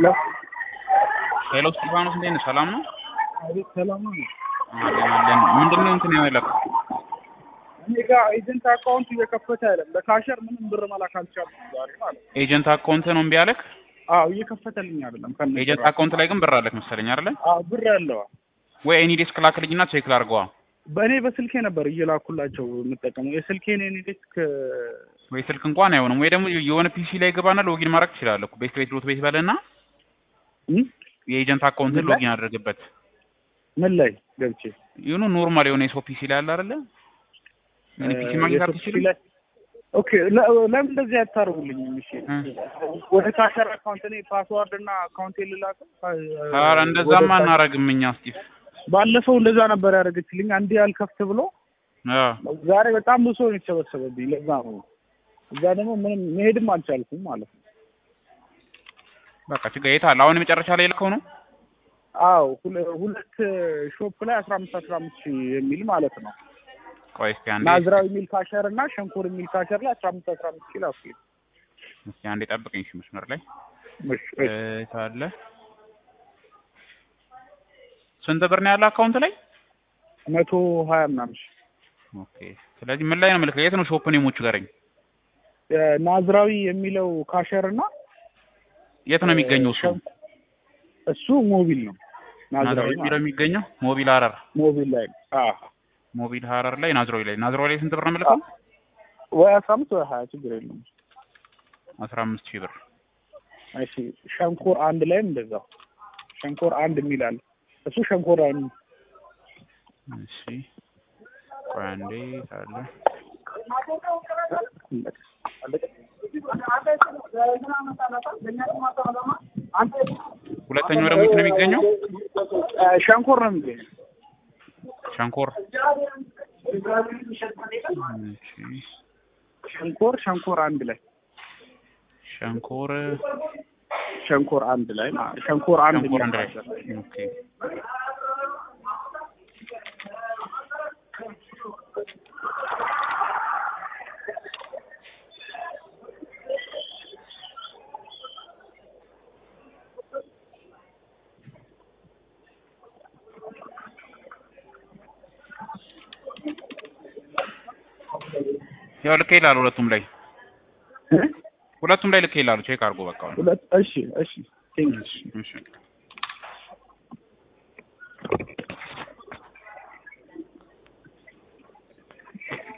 ሄሎ ሄሎ እስጢፋኖስ እንዴት ነህ? ሰላም ነው? አቤት፣ ሰላም ነው። አለን አለን። ምንድን ነው እንትን ያመለከው? እኔ ጋር ኤጀንት አካውንት እየከፈተ አይደለም። ለካሸር ምንም ብር መላክ አልቻልኩም ዛሬ ማለት ነው። ኤጀንት አካውንት ነው እምቢ አለክ? አዎ እየከፈተልኝ አይደለም። ከነ ኤጀንት አካውንት ላይ ግን ብር አለክ መሰለኝ አይደለ? አዎ ብር ያለው ወይ ኤኒ ዴስክ ላክልኝና ቼክ ላድርገዋ። በእኔ በስልኬ ነበር እየላኩላቸው የምጠቀመው የስልኬን የኔ ዴስክ ወይ ስልክ እንኳን አይሆንም። ወይ ደግሞ የሆነ ፒሲ ላይ ገባና ሎጊን ማድረግ ትችላለህ እኮ ቤት ቤት ዶት ቤት በለና እም? የኤጀንት አካውንትን ምን ላይ? ሎጊን አድርግበት። ምን ላይ ገብቼ ይሁኑ ኖርማል የሆነ የሰው ፒሲ ላይ አለ አይደለ? ምን ፒሲ ማግኘት የሶፍት አትችልም? ላይ ኦኬ ለ- ለምን እንደዚህ አታደርጉልኝም? እሺ እ። ወደ ካሸር አካውንት እኔ ፓስዋርድ እና አካውንት ልላክ ኧረ እንደዛማ እናረግም እኛ ስቲቭ። ባለፈው እንደዛ ነበር ያደረገችልኝ። አንዴ ያልከፍት ብሎ አዎ ዛሬ በጣም ብዙ ሰው ነው የተሰበሰበብኝ። ለዛ ነው እዛ ደግሞ ምንም መሄድም አልቻልኩም ማለት ነው። በቃ ችግር የት አለ? አሁን የመጨረሻ ላይ ልከው ነው? አዎ ሁለ- ሁለት ሾፕ ላይ አስራ አምስት አስራ አምስት ሺህ የሚል ማለት ነው። ቆይ እስኪ አንዴ ናዝራዊ የሚል ካሸር እና ሸንኮር የሚል ካሸር ላይ አስራ አምስት አስራ አምስት ሺህ ላኩ። እስኪ አንዴ ጠብቀኝ እሺ መስመር ላይ እሺ፣ እሺ። የት አለ? ስንት ብር ነው ያለ አካውንት ላይ? መቶ ሀያ ምናምን ሺህ ኦኬ ስለዚህ ምን ላይ ነው ምልክ? የት ነው ሾፕ ኔሞቹ ጋረኝ? ናዝራዊ የሚለው ካሸር እና የት ነው የሚገኘው እሱ? ሸንኮ- እሱ ሞቢል ነው። ናዝራዊ ናዝራዊ የሚለው ማለት የሚገኘው ሞቢል ሀረር ሞቢል ላይ ነው። አዎ ሞቢል ሀረር ላይ ናዝራዊ ላይ ናዝራዊ ላይ ስንት ብር ነው የምልከው? ወይ አስራ አምስት ወይ ሀያ ችግር የለውም። አስራ አምስት ሺህ ብር እሺ ሸንኮር አንድ ላይም እንደዛው ሸንኮር አንድ የሚል አለ። እሱ ሸንኮር አንድ እሺ ቆይ አንዴ አለ ሁለተኛው ደግሞ የት ነው የሚገኘው? ሸንኮር ነው የሚገኘው። ሸንኮር እሺ ሸንኮር ሸንኮር አንድ ላይ ሸንኮር ሸንኮር አንድ ላይ ማለት ነው። ሸንኮር አንድ ሸንኮር አንድ ላይ የሚል ኦኬ ያው ልክ ይላል ሁለቱም ላይ እ? ሁለቱም ላይ ልክ ይላሉ ቼክ አድርጎ በቃ ሁለት እሺ እሺ ቴንክ እሺ እሺ